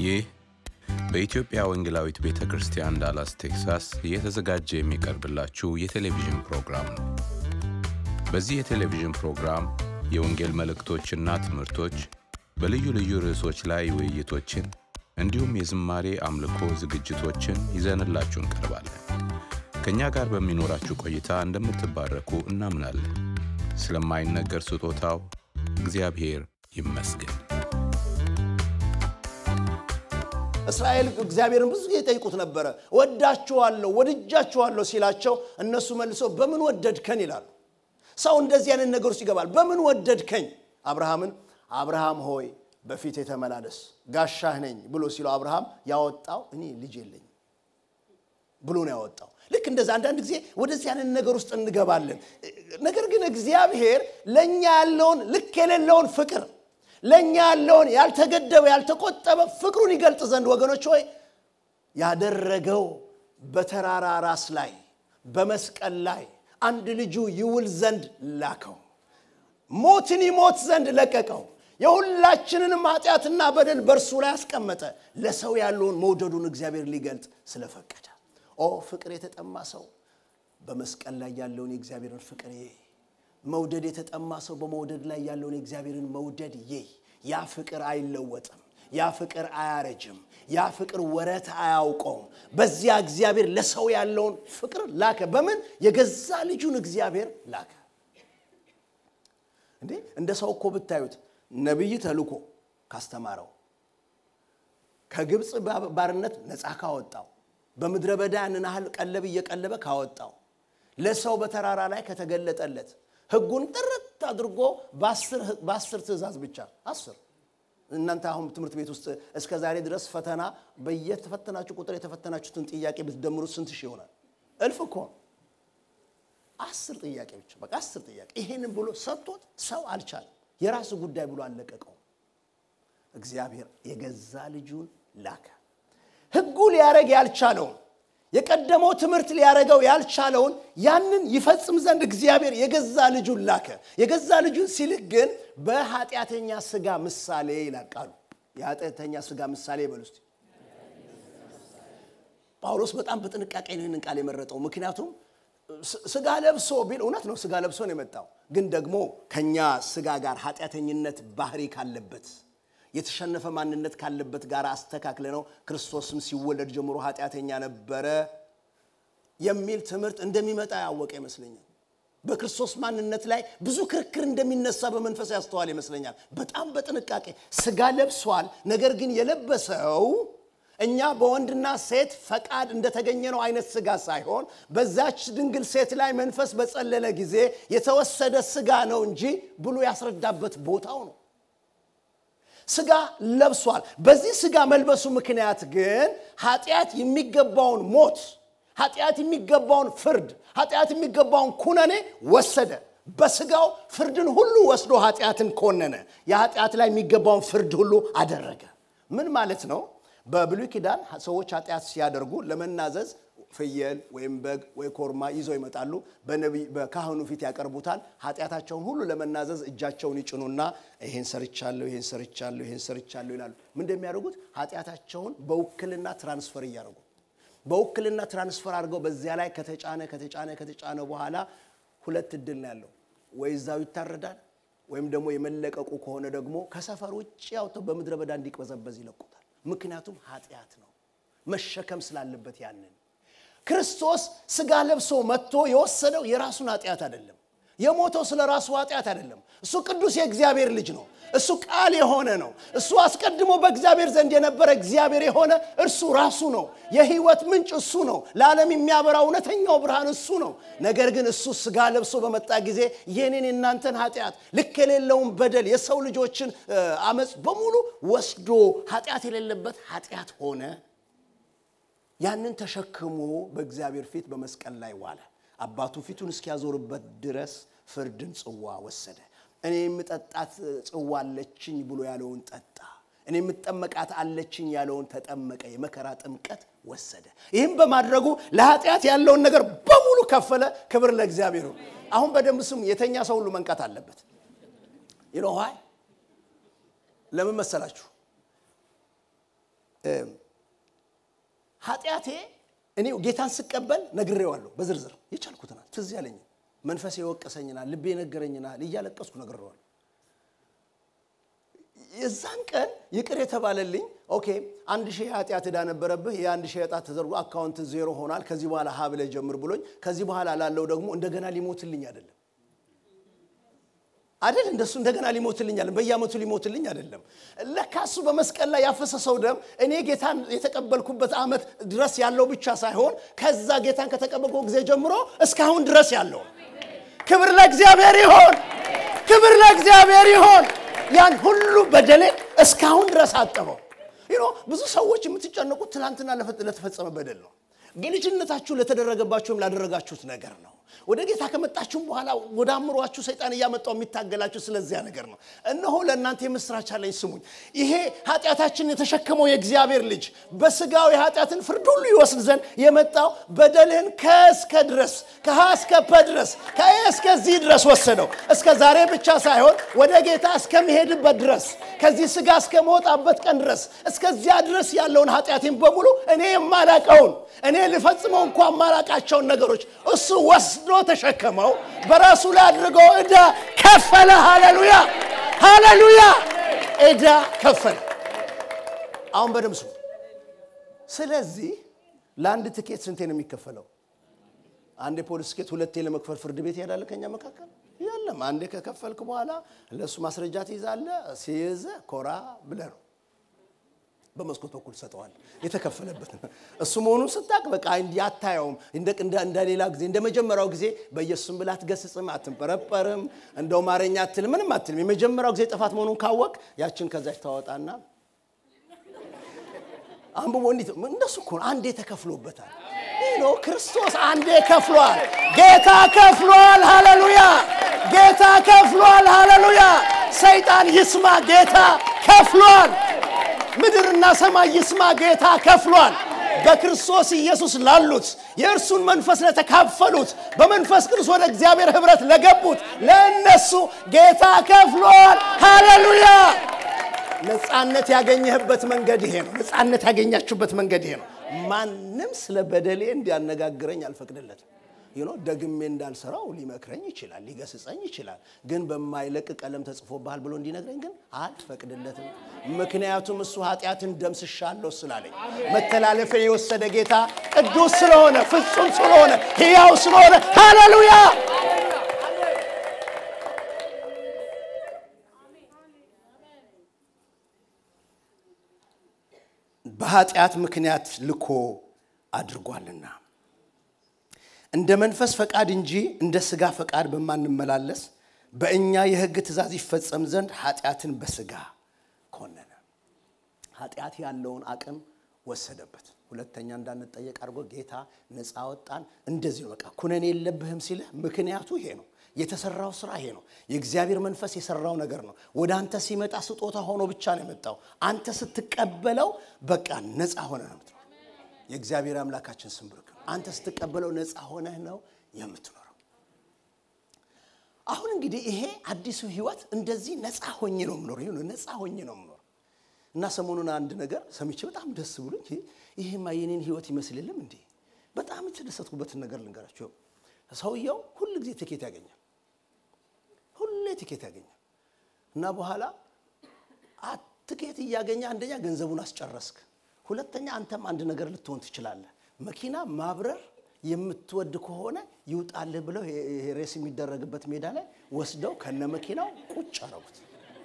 ይህ በኢትዮጵያ ወንጌላዊት ቤተ ክርስቲያን ዳላስ ቴክሳስ እየተዘጋጀ የሚቀርብላችሁ የቴሌቪዥን ፕሮግራም ነው። በዚህ የቴሌቪዥን ፕሮግራም የወንጌል መልእክቶችና ትምህርቶች፣ በልዩ ልዩ ርዕሶች ላይ ውይይቶችን እንዲሁም የዝማሬ አምልኮ ዝግጅቶችን ይዘንላችሁ እንቀርባለን። ከእኛ ጋር በሚኖራችሁ ቆይታ እንደምትባረኩ እናምናለን። ስለማይነገር ስጦታው እግዚአብሔር ይመስገን። እስራኤል እግዚአብሔርን ብዙ ጊዜ ይጠይቁት ነበረ። ወዳችኋለሁ ወድጃችኋለሁ ሲላቸው እነሱ መልሰው በምን ወደድከን ይላሉ። ሰው እንደዚህ አይነት ነገር ውስጥ ይገባል። በምን ወደድከኝ? አብርሃምን አብርሃም ሆይ በፊት የተመላለስ ጋሻህ ነኝ ብሎ ሲለው አብርሃም ያወጣው እኔ ልጅ የለኝም ብሎ ነው ያወጣው። ልክ እንደዛ አንዳንድ ጊዜ ወደዚህ አይነት ነገር ውስጥ እንገባለን። ነገር ግን እግዚአብሔር ለእኛ ያለውን ልክ የሌለውን ፍቅር ለእኛ ያለውን ያልተገደበ ያልተቆጠበ ፍቅሩን ይገልጥ ዘንድ ወገኖች ሆይ ያደረገው በተራራ ራስ ላይ በመስቀል ላይ አንድ ልጁ ይውል ዘንድ ላከው። ሞትን ይሞት ዘንድ ለቀቀው። የሁላችንንም ኃጢአትና በደል በእርሱ ላይ አስቀመጠ። ለሰው ያለውን መውደዱን እግዚአብሔር ሊገልጥ ስለፈቀደ ኦ ፍቅር የተጠማ ሰው በመስቀል ላይ ያለውን የእግዚአብሔርን ፍቅር ይይ። መውደድ የተጠማ ሰው በመውደድ ላይ ያለውን የእግዚአብሔርን መውደድ ይይ። ያ ፍቅር አይለወጥም። ያ ፍቅር አያረጅም። ያ ፍቅር ወረት አያውቀውም። በዚያ እግዚአብሔር ለሰው ያለውን ፍቅር ላከ። በምን የገዛ ልጁን እግዚአብሔር ላከ። እንዴ እንደ ሰው እኮ ብታዩት ነቢይ ተልኮ ካስተማረው ከግብፅ ባርነት ነፃ ካወጣው በምድረ በዳ ያንን ያህል ቀለብ እየቀለበ ካወጣው ለሰው በተራራ ላይ ከተገለጠለት ህጉን ጥርት አድርጎ በአስር ትእዛዝ ብቻ አስር እናንተ አሁን ትምህርት ቤት ውስጥ እስከ ዛሬ ድረስ ፈተና በየተፈተናችሁ ቁጥር የተፈተናችሁትን ጥያቄ ብትደምሩት ስንት ሺህ ይሆናል? እልፍ እኮ አስር ጥያቄ ብቻ በቃ አስር ጥያቄ ይሄንን ብሎ ሰጥቶት ሰው አልቻለም። የራሱ ጉዳይ ብሎ አለቀቀው። እግዚአብሔር የገዛ ልጁን ላከ። ህጉ ሊያረግ ያልቻለውን የቀደመው ትምህርት ሊያረገው ያልቻለውን ያንን ይፈጽም ዘንድ እግዚአብሔር የገዛ ልጁን ላከ። የገዛ ልጁን ሲልክ ግን በኃጢአተኛ ስጋ ምሳሌ ይላል ቃሉ። የኃጢአተኛ ስጋ ምሳሌ ይበሉ እስቲ። ጳውሎስ በጣም በጥንቃቄ ነው ይህንን ቃል የመረጠው። ምክንያቱም ስጋ ለብሶ ቢል እውነት ነው፣ ስጋ ለብሶ ነው የመጣው። ግን ደግሞ ከኛ ስጋ ጋር ኃጢአተኝነት ባህሪ ካለበት የተሸነፈ ማንነት ካለበት ጋር አስተካክለ ነው ክርስቶስም ሲወለድ ጀምሮ ኃጢአተኛ ነበረ የሚል ትምህርት እንደሚመጣ ያወቀ ይመስለኛል። በክርስቶስ ማንነት ላይ ብዙ ክርክር እንደሚነሳ በመንፈስ ያስተዋል ይመስለኛል። በጣም በጥንቃቄ ስጋ ለብሷል። ነገር ግን የለበሰው እኛ በወንድና ሴት ፈቃድ እንደተገኘ ነው አይነት ስጋ ሳይሆን በዛች ድንግል ሴት ላይ መንፈስ በጸለለ ጊዜ የተወሰደ ስጋ ነው እንጂ ብሎ ያስረዳበት ቦታው ነው። ስጋ ለብሷል። በዚህ ስጋ መልበሱ ምክንያት ግን ኃጢአት የሚገባውን ሞት፣ ኃጢአት የሚገባውን ፍርድ፣ ኃጢአት የሚገባውን ኩነኔ ወሰደ። በስጋው ፍርድን ሁሉ ወስዶ ኃጢአትን ኮነነ። የኃጢአት ላይ የሚገባውን ፍርድ ሁሉ አደረገ። ምን ማለት ነው? በብሉይ ኪዳን ሰዎች ኃጢአት ሲያደርጉ ለመናዘዝ ፍየል ወይም በግ ወይ ኮርማ ይዘው ይመጣሉ። በካህኑ ፊት ያቀርቡታል። ኃጢአታቸውን ሁሉ ለመናዘዝ እጃቸውን ይጭኑና ይሄን ሰርቻለሁ፣ ይሄን ሰርቻለሁ፣ ይሄን ሰርቻለሁ ይላሉ። ምን እንደሚያደርጉት ኃጢአታቸውን በውክልና ትራንስፈር እያደረጉ በውክልና ትራንስፈር አድርገው በዚያ ላይ ከተጫነ ከተጫነ ከተጫነ በኋላ ሁለት እድል ነው ያለው። ወይ እዛው ይታረዳል ወይም ደግሞ የመለቀቁ ከሆነ ደግሞ ከሰፈር ውጭ አውጥተው በምድረ በዳ እንዲቅበዘበዝ ይለቁታል። ምክንያቱም ኃጢአት ነው መሸከም ስላለበት ያንን ክርስቶስ ስጋ ለብሶ መጥቶ የወሰደው የራሱን ኃጢአት አይደለም። የሞተው ስለ ራሱ ኃጢአት አይደለም። እሱ ቅዱስ የእግዚአብሔር ልጅ ነው። እሱ ቃል የሆነ ነው። እሱ አስቀድሞ በእግዚአብሔር ዘንድ የነበረ እግዚአብሔር የሆነ እርሱ ራሱ ነው። የህይወት ምንጭ እሱ ነው። ለዓለም የሚያበራ እውነተኛው ብርሃን እሱ ነው። ነገር ግን እሱ ስጋ ለብሶ በመጣ ጊዜ የኔን የእናንተን ኃጢአት ልክ የሌለውን በደል የሰው ልጆችን አመፅ በሙሉ ወስዶ ኃጢአት የሌለበት ኃጢአት ሆነ። ያንን ተሸክሞ በእግዚአብሔር ፊት በመስቀል ላይ ዋለ። አባቱ ፊቱን እስኪያዞርበት ድረስ ፍርድን ጽዋ ወሰደ። እኔ የምጠጣት ጽዋ አለችኝ ብሎ ያለውን ጠጣ። እኔ የምጠመቃት አለችኝ ያለውን ተጠመቀ። የመከራ ጥምቀት ወሰደ። ይህም በማድረጉ ለኃጢአት ያለውን ነገር በሙሉ ከፈለ። ክብር ለእግዚአብሔር። አሁን በደንብ ስሙ። የተኛ ሰው ሁሉ መንቃት አለበት። ይለዋይ ለምን መሰላችሁ? ኃጢአቴ እኔ ጌታን ስቀበል ነግሬዋለሁ በዝርዝር የቻልኩትናል ትዝ ያለኝ መንፈሴ የወቀሰኝናል ልቤ ነገረኝናል እያለቀስኩ ነግሬዋለሁ የዛን ቀን ይቅር የተባለልኝ ኦኬ አንድ ሺህ የኃጢአት ዕዳ ነበረብህ የአንድ ሺህ ዕጣ ተዘርጎ አካውንት ዜሮ ሆኗል ከዚህ በኋላ ሀ ብለህ ጀምር ብሎኝ ከዚህ በኋላ ላለው ደግሞ እንደገና ሊሞትልኝ አይደለም አይደል እንደሱ እንደገና ሊሞትልኝ አለ በየአመቱ ሊሞትልኝ አይደለም ለካ እሱ በመስቀል ላይ ያፈሰሰው ደም እኔ ጌታን የተቀበልኩበት አመት ድረስ ያለው ብቻ ሳይሆን ከዛ ጌታን ከተቀበልኩ ጊዜ ጀምሮ እስካሁን ድረስ ያለው ክብር ለእግዚአብሔር ይሆን ክብር ለእግዚአብሔር ይሆን ያን ሁሉ በደሌን እስካሁን ድረስ አጠበው ይኖ ብዙ ሰዎች የምትጨነቁት ትናንትና ለተፈጸመ በደል ነው በልጅነታችሁ ለተደረገባችሁም ላደረጋችሁት ነገር ነው ወደ ጌታ ከመጣችሁም በኋላ ወደ አእምሯችሁ ሰይጣን እያመጣው የሚታገላችሁ ስለዚያ ነገር ነው እነሆ ለእናንተ የምስራች አለኝ ስሙኝ ይሄ ኃጢአታችንን የተሸከመው የእግዚአብሔር ልጅ በስጋዊ ኃጢአትን ፍርድ ሁሉ ይወስድ ዘንድ የመጣው በደልህን ከእስከ ድረስ ከሀ እስከ ፐ ድረስ ከኤ እስከዚህ ድረስ ወሰደው እስከ ዛሬ ብቻ ሳይሆን ወደ ጌታ እስከሚሄድበት ድረስ ከዚህ ስጋ እስከመወጣበት ቀን ድረስ እስከዚያ ድረስ ያለውን ኃጢአቴን በሙሉ እኔ የማላቀውን እኔ ልፈጽመው እንኳ ማላቃቸውን ነገሮች እሱ ወስዶ ተሸከመው በራሱ ላይ አድርገው ዕዳ ከፈለ ሃሌሉያ ሃሌሉያ ዕዳ ከፈለ አሁን በደምብ ስሙ ስለዚህ ለአንድ ትኬት ስንቴ ነው የሚከፈለው አንድ የፖሊስ ትኬት ሁለቴ ለመክፈል ፍርድ ቤት ይሄዳለ ከኛ መካከል የለም አንዴ ከከፈልክ በኋላ ለእሱ ማስረጃ ትይዛለ ሲይዘ ኮራ ብለ ነው በመስኮት በኩል ሰጠዋል የተከፈለበት እሱ መሆኑን ስታቅ በቃ እንዲ አታየውም እንደ ሌላ ጊዜ እንደ መጀመሪያው ጊዜ በኢየሱስም ብላ አትገስጽም አትንጠረጠርም እንደው ማረኛ አትልም ምንም አትልም የመጀመሪያው ጊዜ ጥፋት መሆኑን ካወቅ ያችን ከዛች ታወጣና አንብቦ እንዲት እንደሱ እኮ አንዴ ተከፍሎበታል ኖ ክርስቶስ አንዴ ከፍሏል ጌታ ከፍሏል ሃሌሉያ ጌታ ከፍሏል ሃሌሉያ ሰይጣን ይስማ ጌታ ከፍሏል ምድርና ሰማይ ይስማ ጌታ ከፍሏል በክርስቶስ ኢየሱስ ላሉት የእርሱን መንፈስ ለተካፈሉት በመንፈስ ቅዱስ ወደ እግዚአብሔር ህብረት ለገቡት ለእነሱ ጌታ ከፍሏል ሃሌሉያ ነፃነት ያገኘህበት መንገድ ይሄ ነው ነፃነት ያገኛችሁበት መንገድ ይሄ ነው ማንም ስለ በደሌ እንዲያነጋግረኝ አልፈቅድለትም ይኖ ደግሜ እንዳልሰራው ሊመክረኝ ይችላል ሊገስጸኝ ይችላል ግን በማይለቅ ቀለም ተጽፎብሃል ብሎ እንዲነግረኝ ግን አልፈቅድለትም ምክንያቱም እሱ ኃጢአትን ደምስሻለሁ ስላለኝ መተላለፊያ የወሰደ ጌታ ቅዱስ ስለሆነ ፍጹም ስለሆነ ሕያው ስለሆነ ሃሌሉያ በኃጢአት ምክንያት ልኮ አድርጓልና እንደ መንፈስ ፈቃድ እንጂ እንደ ስጋ ፈቃድ በማንመላለስ በእኛ የህግ ትእዛዝ ይፈጸም ዘንድ ኃጢአትን በስጋ ኮነነ ኃጢአት ያለውን አቅም ወሰደበት ሁለተኛ እንዳንጠየቅ አድርጎ ጌታ ነፃ ወጣን እንደዚህ ነው በቃ ኩነኔ የለብህም ሲልህ ምክንያቱ ይሄ ነው የተሰራው ስራ ይሄ ነው የእግዚአብሔር መንፈስ የሰራው ነገር ነው ወደ አንተ ሲመጣ ስጦታ ሆኖ ብቻ ነው የመጣው አንተ ስትቀበለው በቃ ነፃ ሆነ ነው የምትኖረው የእግዚአብሔር አምላካችን ስም ብርክ አንተ ስትቀበለው ነፃ ሆነህ ነው የምትኖረው አሁን እንግዲህ ይሄ አዲሱ ህይወት እንደዚህ ነፃ ሆኜ ነው የምኖረው ነፃ ሆኜ ነው የምኖረው እና ሰሞኑን አንድ ነገር ሰምቼ በጣም ደስ ብሎኝ ይሄማ የኔን ህይወት ይመስልልም እንዴ በጣም የተደሰትኩበትን ነገር ልንገራቸው ሰውየው ሁል ጊዜ ትኬት ያገኛል ሁሌ ትኬት ያገኛል እና በኋላ ትኬት እያገኘ አንደኛ ገንዘቡን አስጨረስክ ሁለተኛ አንተም አንድ ነገር ልትሆን ትችላለህ መኪና ማብረር የምትወድ ከሆነ ይውጣልህ ብለው ሬስ የሚደረግበት ሜዳ ላይ ወስደው ከነ መኪናው ቁጭ አረጉት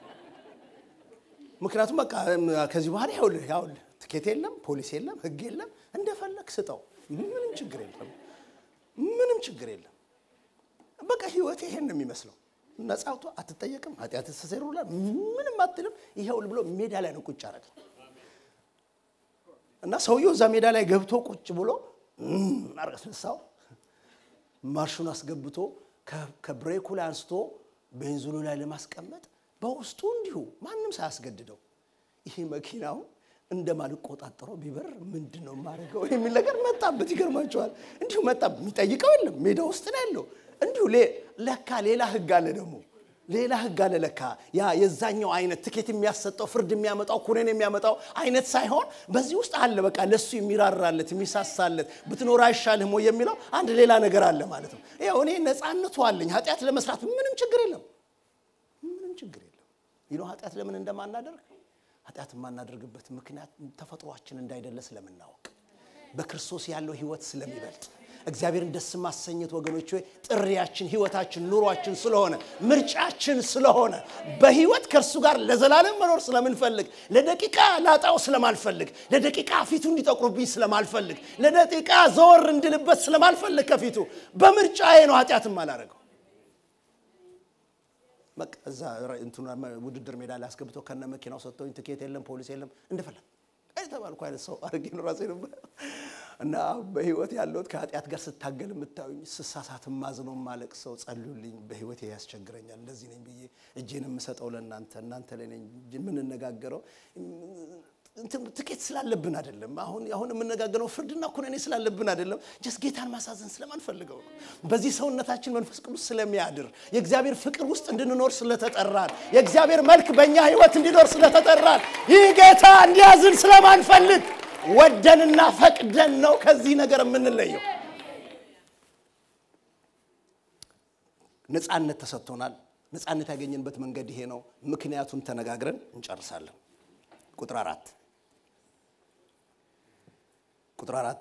ምክንያቱም በቃ ከዚህ በኋላ ያውልህ ያውልህ ትኬት የለም ፖሊስ የለም ህግ የለም እንደፈለግ ስጠው ምንም ችግር የለም ምንም ችግር የለም በቃ ህይወት ይሄን ነው የሚመስለው ነጻውቶ አትጠየቅም ኃጢአት ተሰሩላ ምንም አትልም ይሄውል ብሎ ሜዳ ላይ ነው ቁጭ አረግ እና ሰውየው እዛ ሜዳ ላይ ገብቶ ቁጭ ብሎ አርቀስነሳው ማርሹን አስገብቶ ከብሬኩ ላይ አንስቶ ቤንዚኑ ላይ ለማስቀመጥ በውስጡ እንዲሁ ማንም ሳያስገድደው ይሄ መኪናው እንደማልቆጣጠረው ቢበር ምንድን ነው የማደርገው የሚል ነገር መጣበት ይገርማቸዋል እንዲሁ መጣ የሚጠይቀው የለም ሜዳ ውስጥ ነው ያለው እንዲሁ ለካ ሌላ ህግ አለ ደግሞ ሌላ ህግ አለ ለካ። ያ የዛኛው አይነት ትኬት የሚያሰጠው ፍርድ የሚያመጣው ኩነን የሚያመጣው አይነት ሳይሆን በዚህ ውስጥ አለ በቃ ለሱ የሚራራለት የሚሳሳለት ብትኖር አይሻልህም ወይ የሚለው አንድ ሌላ ነገር አለ ማለት ነው። ይኸው እኔ ነፃነቱ አለኝ ኃጢአት ለመስራት ምንም ችግር የለም፣ ምንም ችግር የለም። ይኖ ኃጢአት ለምን እንደማናደርግ ኃጢአት የማናደርግበት ምክንያት ተፈጥሯችን እንዳይደለ ስለምናወቅ በክርስቶስ ያለው ህይወት ስለሚበልጥ እግዚአብሔርን ደስ ማሰኘት ወገኖች ሆይ ጥሪያችን፣ ህይወታችን፣ ኑሯችን ስለሆነ ምርጫችን ስለሆነ በህይወት ከእርሱ ጋር ለዘላለም መኖር ስለምንፈልግ ለደቂቃ ላጣው ስለማልፈልግ ለደቂቃ ፊቱ እንዲጠቁርብኝ ስለማልፈልግ ለደቂቃ ዘወር እንድልበት ስለማልፈልግ ከፊቱ በምርጫዬ ነው ኃጢአትም አላረገው። በቃ እዛ እንትኑ ውድድር ሜዳ ላይ አስገብተው ከነ መኪናው ሰጥተውኝ ትኬት የለም ፖሊስ የለም እንደፈለግ የተባልኩ አይነት ሰው አድርጌ ነው ራሴ ነበር። እና በህይወት ያለሁት ከኃጢአት ጋር ስታገል የምታዩኝ ስሳሳት ማዝነው ማለቅ ሰው ጸልዩልኝ፣ በህይወት ያስቸግረኛል፣ እንደዚህ ነኝ ብዬ እጄን የምሰጠው ለእናንተ እናንተ ላይ ነኝ የምንነጋገረው ትኬት ስላለብን አይደለም። አሁን አሁን የምነጋገረው ፍርድና ኩነኔ ስላለብን አይደለም። ጀስ ጌታን ማሳዘን ስለማንፈልገው ነው። በዚህ ሰውነታችን መንፈስ ቅዱስ ስለሚያድር የእግዚአብሔር ፍቅር ውስጥ እንድንኖር ስለተጠራን የእግዚአብሔር መልክ በእኛ ህይወት እንዲኖር ስለተጠራን ይህ ጌታ እንዲያዝን ስለማንፈልግ ወደንና ፈቅደን ነው ከዚህ ነገር የምንለየው። ነፃነት ተሰጥቶናል። ነፃነት ያገኘንበት መንገድ ይሄ ነው። ምክንያቱም ተነጋግረን እንጨርሳለን። ቁጥር አራት ቁጥር አራት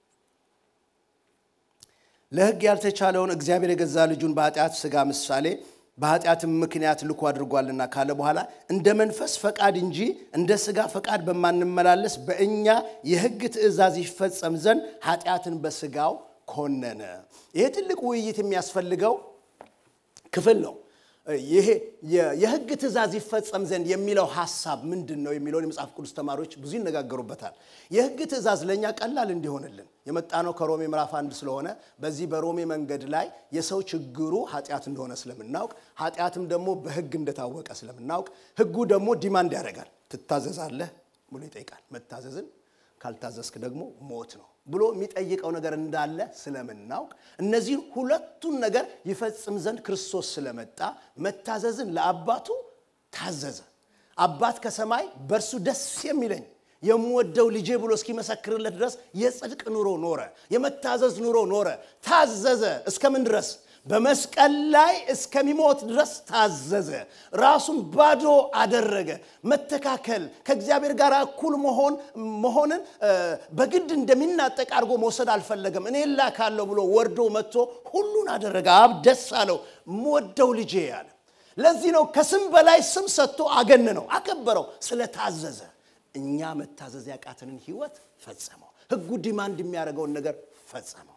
ለሕግ ያልተቻለውን እግዚአብሔር የገዛ ልጁን በኃጢአት ሥጋ ምሳሌ በኃጢአትም ምክንያት ልኮ አድርጓልና ካለ በኋላ እንደ መንፈስ ፈቃድ እንጂ እንደ ሥጋ ፈቃድ በማንመላለስ በእኛ የሕግ ትእዛዝ ይፈጸም ዘንድ ኃጢአትን በሥጋው ኮነነ። ይሄ ትልቅ ውይይት የሚያስፈልገው ክፍል ነው። ይሄ የሕግ ትእዛዝ ይፈጸም ዘንድ የሚለው ሐሳብ ምንድን ነው የሚለውን የመጽሐፍ ቅዱስ ተማሪዎች ብዙ ይነጋገሩበታል። የሕግ ትእዛዝ ለእኛ ቀላል እንዲሆንልን የመጣ ነው ከሮሜ ምዕራፍ አንድ ስለሆነ በዚህ በሮሜ መንገድ ላይ የሰው ችግሩ ኃጢአት እንደሆነ ስለምናውቅ ኃጢአትም ደግሞ በሕግ እንደታወቀ ስለምናውቅ ሕጉ ደግሞ ዲማንድ ያደርጋል። ትታዘዛለህ ብሎ ይጠይቃል። መታዘዝን ካልታዘዝክ ደግሞ ሞት ነው ብሎ የሚጠይቀው ነገር እንዳለ ስለምናውቅ እነዚህን ሁለቱን ነገር ይፈጽም ዘንድ ክርስቶስ ስለመጣ መታዘዝን ለአባቱ ታዘዘ። አባት ከሰማይ በእርሱ ደስ የሚለኝ የምወደው ልጄ ብሎ እስኪመሰክርለት ድረስ የጽድቅ ኑሮ ኖረ፣ የመታዘዝ ኑሮ ኖረ። ታዘዘ እስከምን ድረስ? በመስቀል ላይ እስከሚሞት ድረስ ታዘዘ። ራሱን ባዶ አደረገ። መተካከል ከእግዚአብሔር ጋር እኩል መሆን መሆንን በግድ እንደሚናጠቅ አድርጎ መውሰድ አልፈለገም። እኔ ላካለሁ ብሎ ወርዶ መጥቶ ሁሉን አደረገ። አብ ደስ አለው። ምወደው ልጄ ያለ። ለዚህ ነው ከስም በላይ ስም ሰጥቶ አገነነው፣ አከበረው ስለታዘዘ። እኛ መታዘዝ ያቃተንን ህይወት ፈጸመው። ህጉ ዲማንድ የሚያደርገውን ነገር ፈጸመው።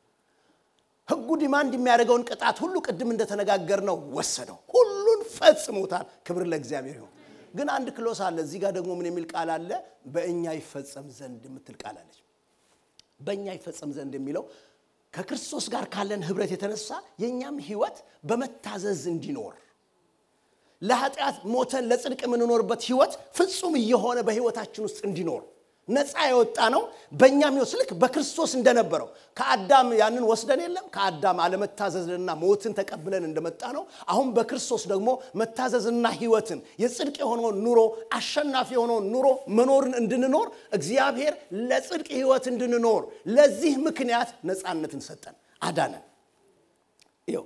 ህጉ ዲማንድ የሚያደርገውን ቅጣት ሁሉ ቅድም እንደተነጋገርነው ወሰደው። ሁሉን ፈጽሞታል። ክብር ለእግዚአብሔር ይሁን። ግን አንድ ክሎስ አለ። እዚህ ጋር ደግሞ ምን የሚል ቃል አለ? በእኛ ይፈጸም ዘንድ የምትል ቃል አለች። በእኛ ይፈጸም ዘንድ የሚለው ከክርስቶስ ጋር ካለን ህብረት የተነሳ የእኛም ህይወት በመታዘዝ እንዲኖር ለኃጢአት ሞተን ለጽድቅ የምንኖርበት ህይወት ፍጹም እየሆነ በህይወታችን ውስጥ እንዲኖር ነፃ የወጣ ነው። በእኛም ህይወት ልክ በክርስቶስ እንደነበረው ከአዳም ያንን ወስደን የለም ከአዳም አለመታዘዝንና ሞትን ተቀብለን እንደመጣ ነው። አሁን በክርስቶስ ደግሞ መታዘዝና ህይወትን የጽድቅ የሆነውን ኑሮ አሸናፊ የሆነውን ኑሮ መኖርን እንድንኖር እግዚአብሔር ለጽድቅ ህይወት እንድንኖር ለዚህ ምክንያት ነፃነትን ሰጠን፣ አዳነን። ይኸው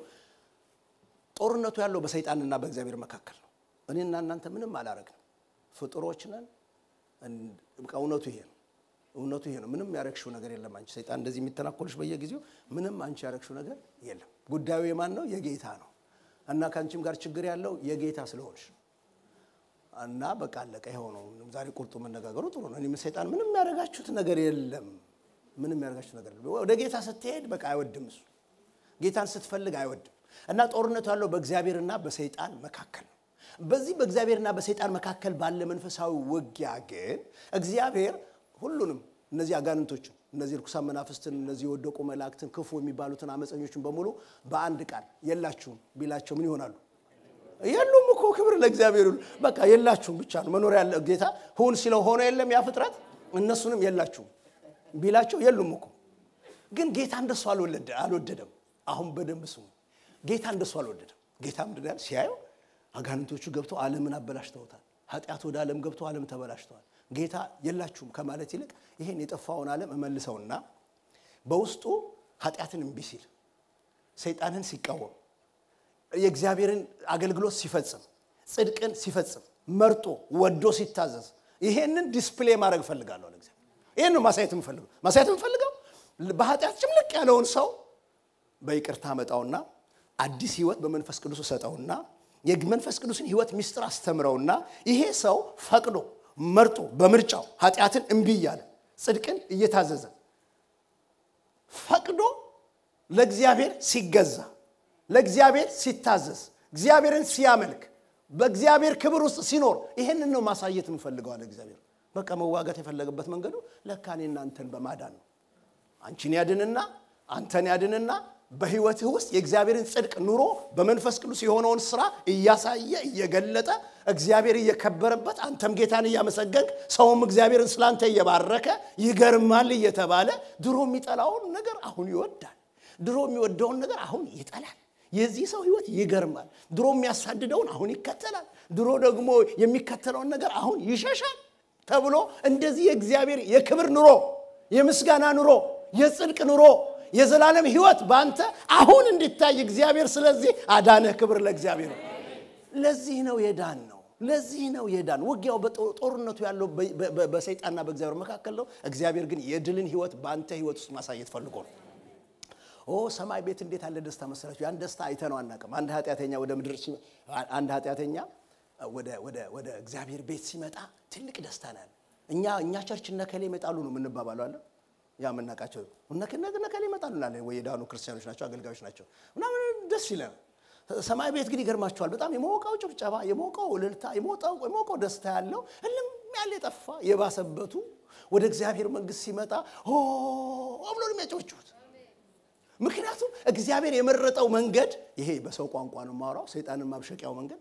ጦርነቱ ያለው በሰይጣንና በእግዚአብሔር መካከል ነው። እኔና እናንተ ምንም አላረግንም፣ ፍጡሮች ነን። እውነቱ ይሄ ነው። እውነቱ ይሄ ነው። ምንም ያረግሽው ነገር የለም። አንቺ ሰይጣን እንደዚህ የሚተናኮልሽ በየጊዜው ምንም አንቺ ያረግሽው ነገር የለም። ጉዳዩ የማን ነው? የጌታ ነው። እና ከአንቺም ጋር ችግር ያለው የጌታ ስለሆንሽ እና በቃ አለቀ። ይኸው ነው። ዛሬ ቁርጡ መነጋገሩ ጥሩ ነው። እኔም ሰይጣን ምንም ያረጋችሁት ነገር የለም። ምንም ያረጋችሁት ነገር የለም። ወደ ጌታ ስትሄድ በቃ አይወድም እሱ። ጌታን ስትፈልግ አይወድም። እና ጦርነቱ ያለው በእግዚአብሔርና በሰይጣን መካከል ነው። በዚህ በእግዚአብሔርና በሰይጣን መካከል ባለ መንፈሳዊ ውጊያ ግን እግዚአብሔር ሁሉንም እነዚህ አጋንንቶችን እነዚህ ርኩሳን መናፍስትን እነዚህ የወደቁ መላእክትን ክፉ የሚባሉትን አመፀኞችን በሙሉ በአንድ ቃል የላችሁም ቢላቸው ምን ይሆናሉ? የሉም እኮ ክብር ለእግዚአብሔር ይሁን። በቃ የላችሁም ብቻ ነው መኖር ያለ ጌታ ሁን ሲለው ሆኖ የለም ያ ፍጥረት እነሱንም የላችሁም ቢላቸው የሉም እኮ። ግን ጌታ እንደሱ አልወደደም። አሁን በደንብ ስሙ። ጌታ እንደሱ አልወደደም። ጌታ ምንድን ያለ ሲያየው አጋንንቶቹ ገብተው ዓለምን አበላሽተውታል። ኃጢአት ወደ ዓለም ገብቶ ዓለም ተበላሽተዋል። ጌታ የላችሁም ከማለት ይልቅ ይህን የጠፋውን ዓለም እመልሰውና በውስጡ ኃጢአትን እምቢ ሲል ሰይጣንን ሲቃወም የእግዚአብሔርን አገልግሎት ሲፈጽም ጽድቅን ሲፈጽም መርጦ ወዶ ሲታዘዝ ይሄንን ዲስፕሌይ ማድረግ እፈልጋለሁ ለእግዚአብሔር ይህን ነው ማሳየት የምፈልገው ማሳየት የምፈልገው በኃጢአት ጭምልቅ ያለውን ሰው በይቅርታ መጣውና አዲስ ህይወት በመንፈስ ቅዱስ ሰጠውና የመንፈስ ቅዱስን ህይወት ሚስጥር አስተምረውና ይሄ ሰው ፈቅዶ መርጦ በምርጫው ኃጢአትን እምቢ እያለ ጽድቅን እየታዘዘ ፈቅዶ ለእግዚአብሔር ሲገዛ ለእግዚአብሔር ሲታዘዝ እግዚአብሔርን ሲያመልክ በእግዚአብሔር ክብር ውስጥ ሲኖር ይሄንን ነው ማሳየት የምፈልገዋል እግዚአብሔር በቃ መዋጋት የፈለገበት መንገዱ ለካ እኔ እናንተን በማዳን ነው አንቺን ያድንና አንተን ያድንና በህይወትህ ውስጥ የእግዚአብሔርን ጽድቅ ኑሮ በመንፈስ ቅዱስ የሆነውን ስራ እያሳየ እየገለጠ እግዚአብሔር እየከበረበት አንተም ጌታን እያመሰገንክ ሰውም እግዚአብሔርን ስላንተ እየባረከ ይገርማል እየተባለ ድሮ የሚጠላውን ነገር አሁን ይወዳል ድሮ የሚወደውን ነገር አሁን ይጠላል የዚህ ሰው ህይወት ይገርማል ድሮ የሚያሳድደውን አሁን ይከተላል ድሮ ደግሞ የሚከተለውን ነገር አሁን ይሸሻል ተብሎ እንደዚህ የእግዚአብሔር የክብር ኑሮ የምስጋና ኑሮ የጽድቅ ኑሮ የዘላለም ህይወት በአንተ አሁን እንዲታይ እግዚአብሔር ስለዚህ አዳነህ ክብር ለእግዚአብሔር ነው ለዚህ ነው የዳን ነው ለዚህ ነው የዳን ውጊያው ጦርነቱ ያለው በሰይጣንና በእግዚአብሔር መካከል ነው እግዚአብሔር ግን የድልን ህይወት በአንተ ህይወት ውስጥ ማሳየት ፈልጎ ነው ኦ ሰማይ ቤት እንዴት ያለ ደስታ መሰላችሁ ያን ደስታ አይተነው አናውቅም አንድ ኃጢአተኛ ወደ ምድር አንድ ኃጢአተኛ ወደ እግዚአብሔር ቤት ሲመጣ ትልቅ ደስታ ነው ያለ እኛ እኛ ቸርች እነከሌ ይመጣሉ ነው የምንባባለው አለ ያ የምናውቃቸው እነከሌ ይመጣሉ እናለን ወይ የዳኑ ክርስቲያኖች ናቸው አገልጋዮች ናቸው ምናምን ደስ ይለናል ሰማይ ቤት ግን ይገርማቸዋል በጣም የሞቀው ጭብጨባ የሞቀው እልልታ የሞቀው ደስታ ያለው እልም ያለ የጠፋ የባሰበቱ ወደ እግዚአብሔር መንግስት ሲመጣ ብሎ ነው የሚያጨበጭቡት ምክንያቱም እግዚአብሔር የመረጠው መንገድ ይሄ በሰው ቋንቋ ነው ማውራው ሰይጣንን ማብሸቂያው መንገድ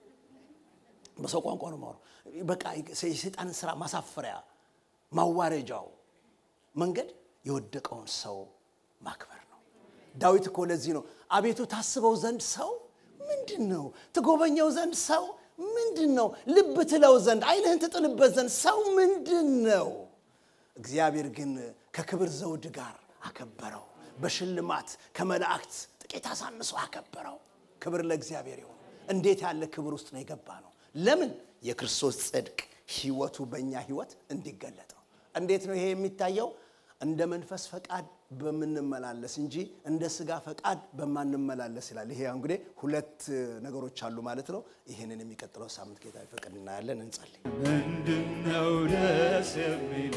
በሰው ቋንቋ ነው ማውራው በቃ የሰይጣንን ስራ ማሳፈሪያ ማዋረጃው መንገድ የወደቀውን ሰው ማክበር ነው ዳዊት እኮ ለዚህ ነው አቤቱ ታስበው ዘንድ ሰው ምንድን ነው ትጎበኘው ዘንድ ሰው ምንድን ነው ልብ ትለው ዘንድ አይንህን ትጥልበት ዘንድ ሰው ምንድን ነው እግዚአብሔር ግን ከክብር ዘውድ ጋር አከበረው በሽልማት ከመላእክት ጥቂት አሳንሶ አከበረው ክብር ለእግዚአብሔር ይሁን እንዴት ያለ ክብር ውስጥ ነው የገባ ነው ለምን የክርስቶስ ጽድቅ ህይወቱ በእኛ ህይወት እንዲገለጥ ነው እንዴት ነው ይሄ የሚታየው እንደ መንፈስ ፈቃድ በምንመላለስ እንጂ እንደ ስጋ ፈቃድ በማንመላለስ ይላል ይሄ እንግዲህ ሁለት ነገሮች አሉ ማለት ነው ይህንን የሚቀጥለው ሳምንት ጌታ ይፈቅድ እናያለን እንጸልይ ምንድነው ደስ የሚል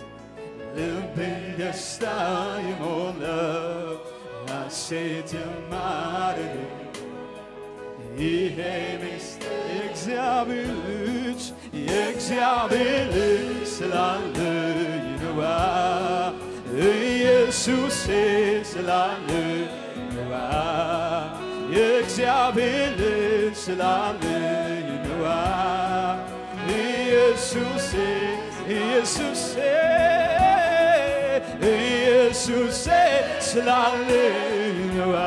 ልብን ደስታ የሞላው ሐሴት የማረግ ይሄ ምስጢር የእግዚአብሔር ልጅ የእግዚአብሔር ልጅ ስላለኝ ነዋ ኢየሱሴ ስላለኝ ነዋ የእግዚአብሔር ልጅ ስላለኝ ነዋ ኢየሱሴ ኢየሱሴ ኢየሱሴ ስላለኝ ነዋ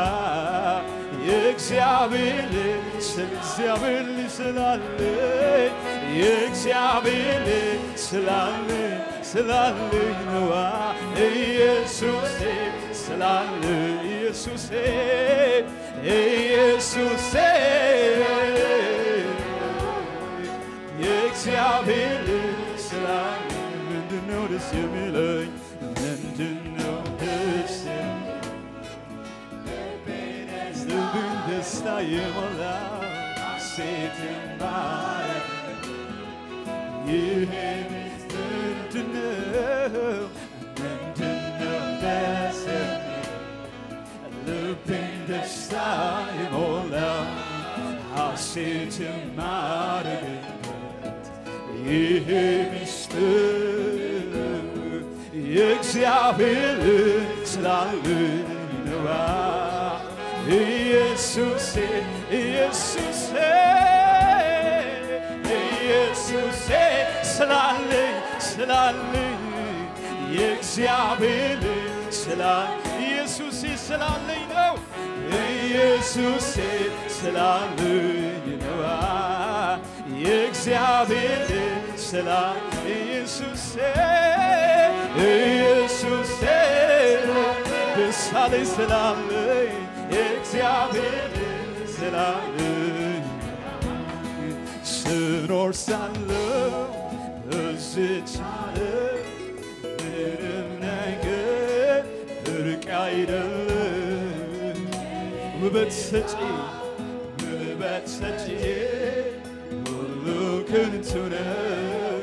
የእግዚአብሔር ልጅ እግዚአብሔር ልጅ ስላለኝ የእግዚአብሔር ልጅ ስላለኝ ስላለኝ ነዋ ኢየሱሴ ስላለኝ ኢየሱሴ ኢየሱሴ የእግዚአብሔር ልጅ ስላለኝ ምንድነው ደስ የሚለኝ ምንድነው ደስ የሚለኝ ልብን ደስታ የሞላው ሴት የማረግ ይሄ ምንድነው ምንድነው ደስ ልብን ደስታ የሞላው ሐሴት የማረግበት ይሄ ምስጢር የእግዚአብሔር ስላለኝ ነዋ ኢየሱሴ ኢየሱሴ ኢየሱሴ ስላለኝ ስላለኝ የእግዚአብሔር ስላ ኢየሱሴ ስላለኝ ነው ኢየሱሴ ስላለኝ ነዋ እግዚአብሔር ስላለ ኢየሱሴ ኢየሱሴ ደስ አለኝ ስላለኝ እግዚአብሔር ስላለኝ ስኖር ሳለው በዚች ዓለም ምንም ነገር ብርቅ አይደለም ውበት ሰጪ ውበት ሰጪ ሁሉ ከንቱ ነው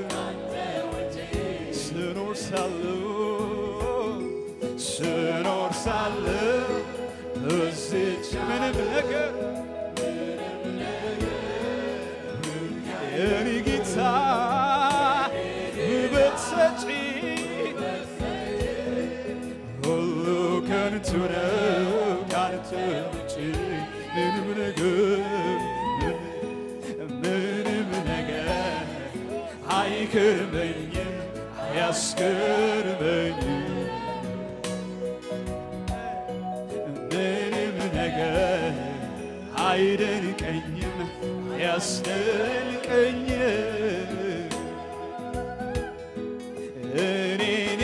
ስኖር ሳለው ስኖር ሳለው በዚች ምንም ነገር የኔ ጌታ ውበት ሰጪ ሁሉ ከንቱ ነው ካንተ ውጭ ምንም ነገር ምንም ነገር አይገርመኝም አያስገርመኝም ምንም ነገር አይደንቀኝም አያስደንቀኝም እኔን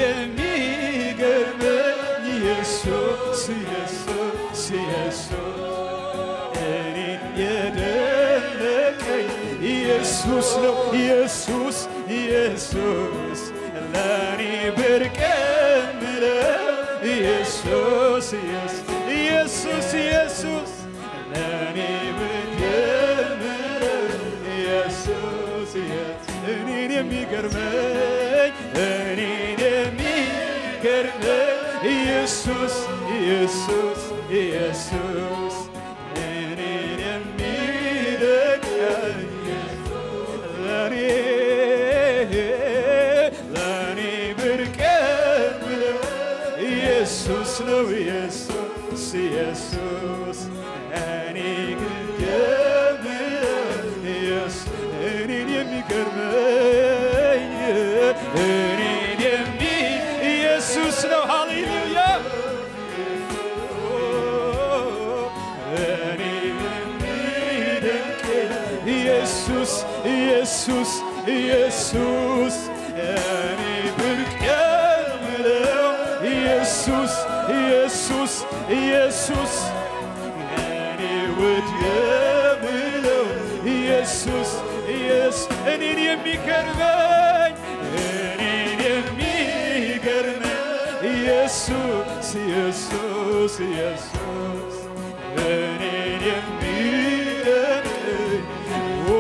የሚገርመኝ ኢየሱስ ኢየሱስ ኢየሱስ እኔን የደነቀኝ ኢየሱስ ነው ኢየሱስ ኢየሱስ ለእኔ ብርቅ የምለው ኢየሱስ ኢየሱስ ኢየሱስ ኢየሱስ ለእኔ ብርቅ የምለው ኢየሱስ ኢየሱስ እኔን የሚገርመኝ እኔን የሚገርመኝ ኢየሱስ ኢየሱስ ኢየሱስ እኔን የሚደንቀኝ ለእኔ ለእኔ ብርቅ የምለው ኢየሱስ ነው ኢየሱስ ኢየሱስ እኔ ግን የምለው ኢየሱስ እኔን የሚገርመኝ እኔን የሚ ኢየሱስ ነው ሃሌሉያ እኔን የሚደንቀኝ ኢየሱስ ኢየሱስ ኢየሱስ እኔ ብርቅ የምለው ኢየሱስ ኢየሱስ ኢየሱስ እኔ ውድ የምለው ኢየሱስ ኢየሱስ እኔን የሚገርመኝ እኔን የሚገርመኝ ኢየሱስ ኢየሱስ ኢየሱስ እኔን የሚደንቀኝ ኦ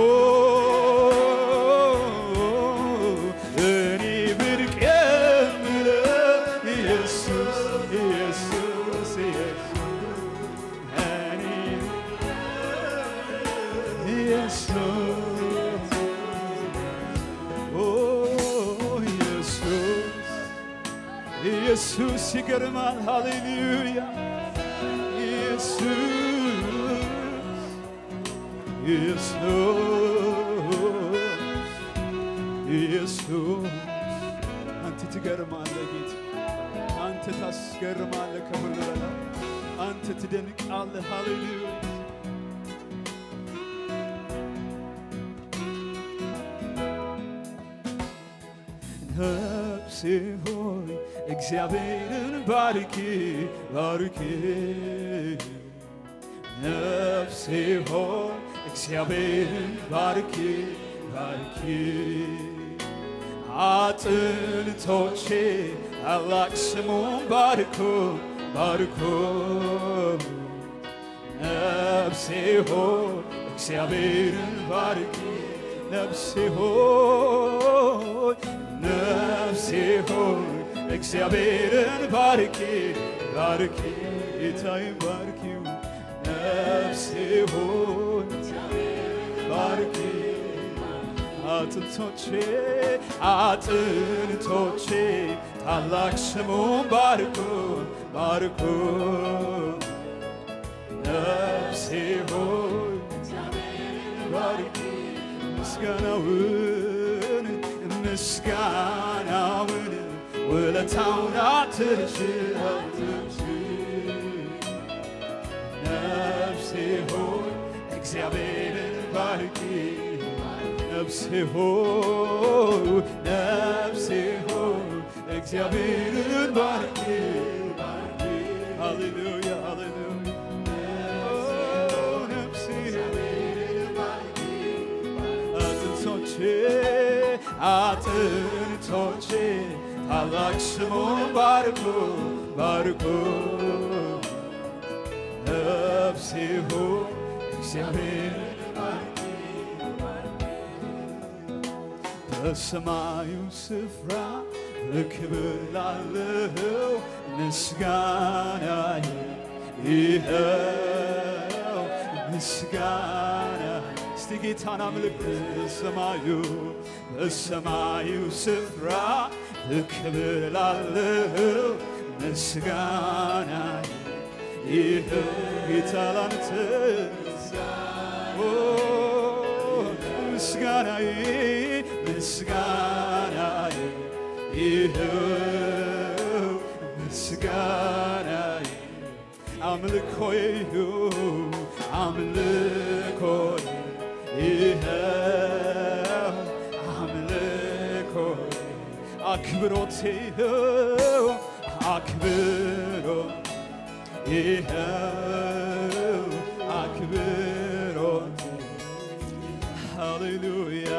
እኔ ብርቅ የምለው ኢየሱስ ኢየሱስ ኢየሱስ እኔ ኢየሱስ ኦ ኢየሱስ ኢየሱስ ይገርማል ሃሌሉያ ኢየሱስ ኢየሱስ ኢየሱስ አንተ ትገርማለህ ጌታ አንተ ታስገርማለህ ከሁሉ በላይ አንተ ትደንቃለህ ሃሌሉያ ነፍሴ ሆይ እግዚአብሔርን ባርኪ ባርኪ ነፍሴ ሆይ እግዚአብሔርን ባርኪ ባርኪ አጥንቶቼ ታላቅ ስሙን ባርኮ ባርኮ ነፍሴ ሆይ እግዚአብሔርን ባርኪ ነፍሴ ሆይ ነፍሴ ሆይ እግዚአብሔርን ባርኪ ባርኪ ጌታዬን ባርኪው ነፍሴ ሆይ ባርኪ አጥንቶቼ አጥንቶቼ ታላቅ ስሙን ባርኮ ባርኮ ነፍሴ ሆይ ባርኪ ምስጋናውን ምስጋናውን ውለታውን አትርሺ አትርሺ ነፍሴ ሆይ እግዚአብሔርን ባርኪ ነፍሴ ሆይ ነፍሴ ሆይ እግዚአብሔርን ባርኪ ሃሌሉያ ሃሌሉያ ኦ ነፍሴ አጥንቶቼ አጥንቶቼ ታላቅ ስሙን ባርኩ ባርኩ ነፍሴ ሆይ እግዚአብሔር በሰማዩ ስፍራ በክብር ላለው ምስጋናዬ ይኸው ምስጋና እስቲ ጌታን አምልክ በሰማዩ በሰማዩ ስፍራ በክብር ላለው ምስጋናዬ ይኸው ጌታ ላንተ ኦ ምስጋናዬ ምስጋናዬ ይኸው ምስጋናዬ አምልኮዬ ይኸው አምልኮዬ ይኸው አምልኮዬ አክብሮቴ ይኸው አክብሮት ይኸው አክብሮት ሃሌሉያ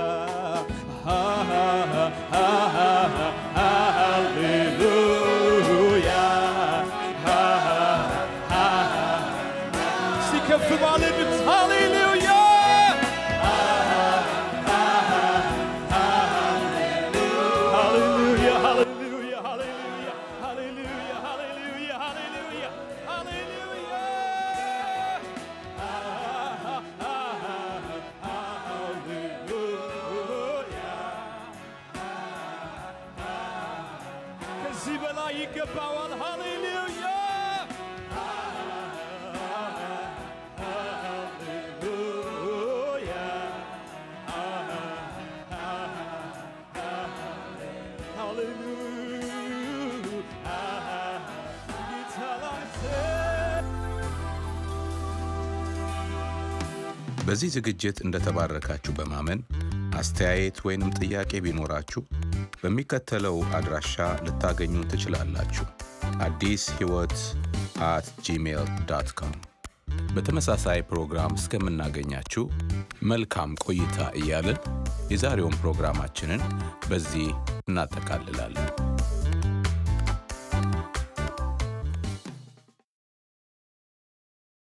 ሃሌሉያ እስቲ ከፍ ባለ ድምፅ ሃሌሉያ ሃሌሉያ ሃሌሉያ ሃሌሉያ ሃሌሉያ ሃሌሉያ ሃሌሉያ ሃሌሉያ ሃሌሉያ ከዚህ በላይ ይገባዋል። ሃሌሉያ ሃሌሉያ በዚህ ዝግጅት እንደተባረካችሁ በማመን አስተያየት ወይንም ጥያቄ ቢኖራችሁ በሚከተለው አድራሻ ልታገኙ ትችላላችሁ። አዲስ ሕይወት አት ጂሜል ዳት ኮም። በተመሳሳይ ፕሮግራም እስከምናገኛችሁ መልካም ቆይታ እያልን የዛሬውን ፕሮግራማችንን በዚህ እናጠቃልላለን።